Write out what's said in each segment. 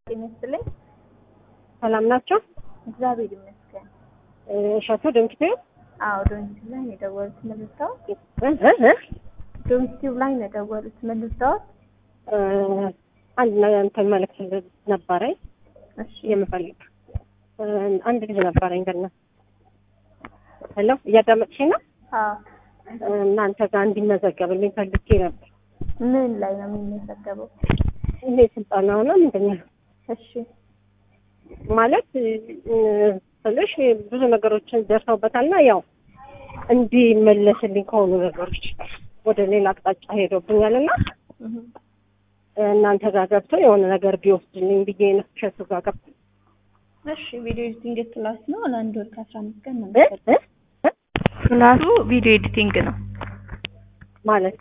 ጤና ይስጥልኝ። ሰላም ናቸው? እግዚአብሔር ይመስገን። እሸቱ ድንክቴ አዎ ዶንኪቲቭ ላይ ነው የደወሉት። መልሰው እ እ ዶንኪቲቭ ላይ ነው የደወሉት። መልሰው እ አንድ ነገር እንትን መልዕክት ነበረኝ እሺ የምፈልግ እ አንድ ልጅ ነበረኝ ገና ሄሎ እያዳመጥሽኝ ነው? አዎ እናንተ ጋር እንዲመዘገብልኝ ፈልጌ ነበር። ምን ላይ ነው የሚመዘገበው? ይሄ ስልጠናው ነው ምንድን ነው እሺ ማለት እ ስልሽ ብዙ ነገሮችን ደርሰውበታልና ያው እንዲመለስልኝ ከሆኑ ነገሮች ወደ ሌላ አቅጣጫ ሄዶብኛልና እህ እናንተ ጋር ገብቶ የሆነ ነገር ቢወስድልኝ ብዬ ነው እሸቱ ጋር ገብቶ እሺ ቪዲዮ ኤዲቲንግ ክላስ ነው። ለአንድ ወር ከአስራ አምስት ቀን ነው እ የሚሰጠው። እ እ ክላሱ ቪዲዮ ኤዲቲንግ ነው። ማለት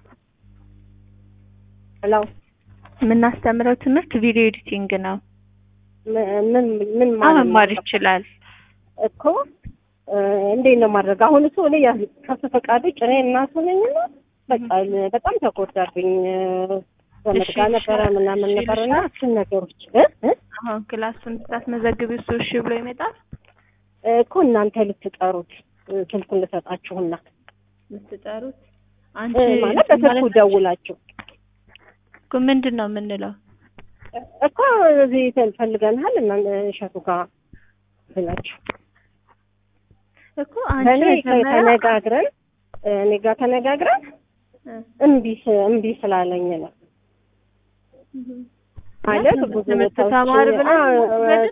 ሄሎ የምናስተምረው ትምህርት ቪዲዮ ኤዲቲንግ ነው። ምን ምን ምን ማለት ነው? መማር ይችላል። እኮ እ እንዴት ነው ማድረግ? አሁን እሱ እኔ ያ- ከሱ ፈቃድ ውጭ እኔ እናቱ ነኝና በቃ በጣም ተጎዳብኝ። ዘመድ እሺ፣ ጋር ነበረ እሺ፣ ምናምን እሺ፣ ነበርና እሺ። እሱን ነገሮች እ እ አሁን ክላሱን ስታስመዘግቢ እሱ እሺ ብሎ ይመጣል። እኮ እናንተ ልትጠሩት እ ስልኩን ልሰጣችሁና የምትጠሩት እ አንቺ ማለት በስልኩ ደውላችሁ እኮ ምንድን ነው የምንለው? እኮ እዚህ ፈልገንሃል እና እሸቱ ጋር ብላችሁ እኮ አንቺ እኔ መጀመሪያ ተነጋግረን እኔ ጋር ተነጋግረን እ እምቢ ስ- እምቢ ስላለኝ ነው ማለት ብዙ ትምህርት ቦታዎች ተማር ብለን አ- ወሰድን?